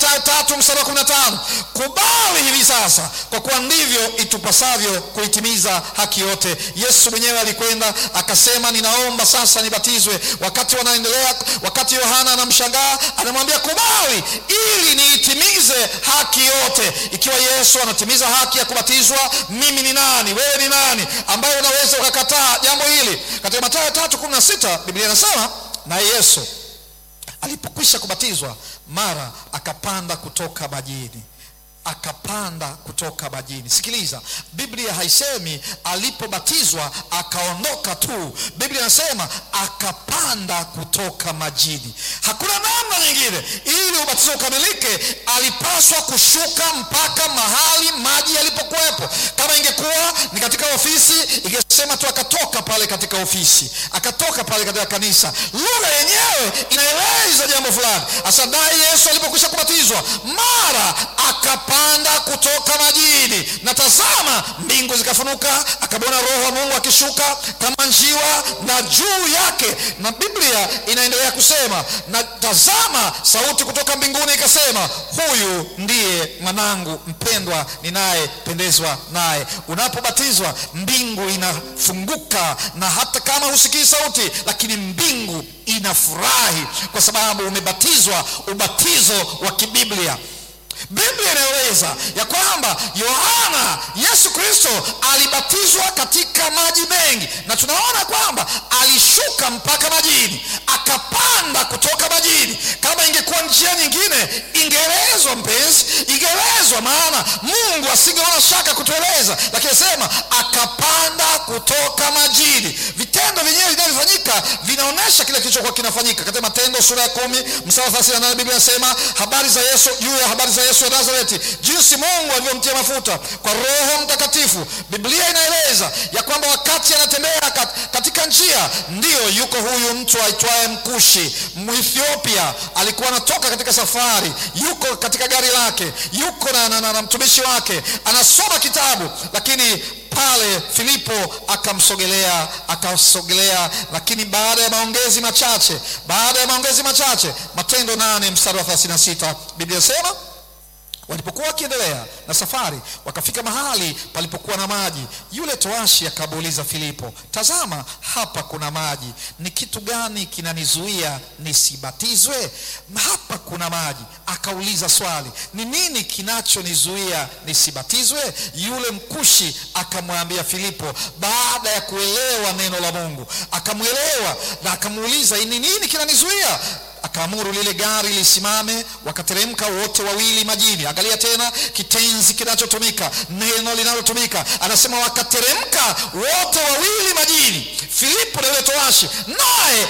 Mathayo tatu mstari wa kumi na tano kubali hivi sasa, kwa kuwa ndivyo itupasavyo kuitimiza haki yote. Yesu mwenyewe alikwenda akasema, ninaomba sasa nibatizwe. Wakati wanaendelea, wakati Yohana anamshangaa, anamwambia kubali, ili niitimize haki yote. Ikiwa Yesu anatimiza haki ya kubatizwa, mimi ni nani? Wewe ni nani ambaye unaweza ukakataa jambo hili? Katika Mathayo tatu kumi na sita Biblia inasema naye Yesu alipokwisha kubatizwa, mara akapanda kutoka majini akapanda kutoka majini. Sikiliza, Biblia haisemi alipobatizwa akaondoka tu. Biblia inasema akapanda kutoka majini. Hakuna namna nyingine. Ili ubatizo ukamilike, alipaswa kushuka mpaka mahali maji yalipokuwepo. Kama ingekuwa ni katika ofisi, ingesema tu akatoka pale katika ofisi, akatoka pale katika kanisa. Lugha yenyewe inaeleza jambo fulani. Hasa naye Yesu alipokwisha kubatizwa, mara akapanda kutoka majini, na tazama, mbingu zikafunuka, akamwona Roho wa Mungu akishuka kama njiwa na juu yake. Na Biblia inaendelea kusema, na tazama, sauti kutoka mbinguni ikasema, huyu ndiye mwanangu mpendwa, ninayependezwa naye. Unapobatizwa, mbingu inafunguka, na hata kama husikii sauti, lakini mbingu inafurahi kwa sababu umebatizwa ubatizo wa kibiblia. Biblia inaeleza ya kwamba Yohana Yesu Kristo alibatizwa katika maji mengi, na tunaona kwamba alishuka mpaka majini, akapanda kutoka majini. Kama ingekuwa njia nyingine, ingeelezwa mpenzi, ingeelezwa, maana Mungu asingeona shaka kutueleza, lakini sema akapanda kutoka majini. Vitendo vyenyewe vinavyofanyika vinaonyesha kile kilichokuwa kinafanyika. Katika Matendo sura ya kumi mstari wa thelathini na nane Biblia inasema habari za Yesu, juu ya habari za Yesu wa Nazareti, jinsi Mungu alivyomtia mafuta kwa Roho Mtakatifu. Biblia inaeleza ya kwamba wakati anatembea kat, katika njia, ndiyo yuko huyu mtu aitwaye Mkushi Mwethiopia, alikuwa anatoka katika safari, yuko katika gari lake, yuko na, na, na, na mtumishi wake anasoma kitabu, lakini pale Filipo akamsogelea akasogelea, lakini baada ya maongezi machache, baada ya maongezi machache, Matendo nane mstari wa 36 Biblia sema walipokuwa wakiendelea na safari wakafika mahali palipokuwa na maji. Yule toashi akamuuliza Filipo, tazama, hapa kuna maji, ni kitu gani kinanizuia nisibatizwe? Hapa kuna maji. Akauliza swali, ni nini kinachonizuia nisibatizwe? Yule mkushi akamwambia Filipo, baada ya kuelewa neno la Mungu, akamwelewa na akamuuliza, ni nini kinanizuia akaamuru lile gari lisimame, wakateremka wote wawili majini. Angalia tena kitenzi kinachotumika, neno linalotumika, anasema wakateremka wote wawili majini, Filipo na yule towashi, naye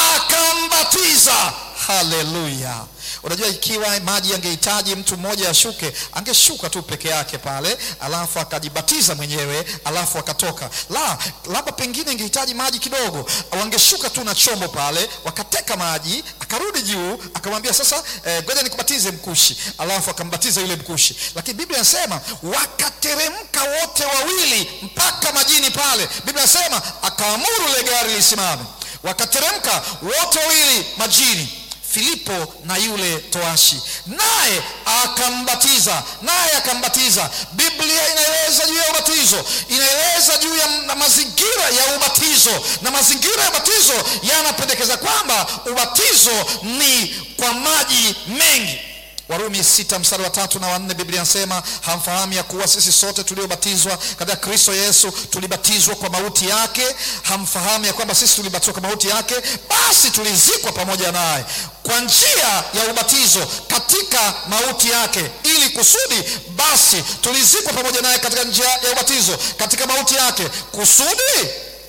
akambatiza. Haleluya! Unajua, ikiwa maji yangehitaji mtu mmoja ashuke, angeshuka tu peke yake pale, alafu akajibatiza mwenyewe, alafu akatoka. La, labda pengine ingehitaji maji kidogo, wangeshuka tu na chombo pale, wakateka maji, akarudi juu, akamwambia sasa, ngoja eh, nikubatize Mkushi, alafu akambatiza yule Mkushi. Lakini Biblia inasema wakateremka wote wawili mpaka majini pale. Biblia inasema akaamuru ile gari lisimame, wakateremka wote wawili majini Filipo na yule toashi, naye akambatiza, naye akambatiza. Biblia inaeleza juu ya ubatizo, inaeleza juu ya mazingira ya ubatizo, na mazingira ya ubatizo yanapendekeza kwamba ubatizo ni kwa maji mengi. Warumi sita mstari wa tatu na wanne Biblia inasema hamfahamu ya kuwa sisi sote tuliobatizwa katika Kristo Yesu tulibatizwa kwa mauti yake? Hamfahamu ya kwamba sisi tulibatizwa kwa mauti yake, basi tulizikwa pamoja naye kwa njia ya ubatizo katika mauti yake, ili kusudi basi tulizikwa pamoja naye katika njia ya ubatizo katika mauti yake, kusudi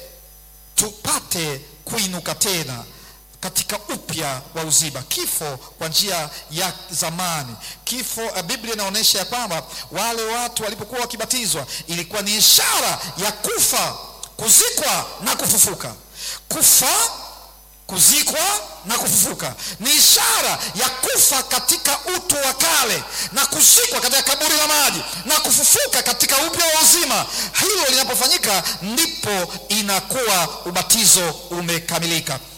tupate kuinuka tena katika upya wa uzima. Kifo kwa njia ya zamani, kifo. Biblia inaonyesha ya kwamba wale watu walipokuwa wakibatizwa ilikuwa ni ishara ya kufa, kuzikwa na kufufuka. Kufa, kuzikwa na kufufuka ni ishara ya kufa katika utu wa kale na kuzikwa katika kaburi la maji na kufufuka katika upya wa uzima. Hilo linapofanyika ndipo inakuwa ubatizo umekamilika.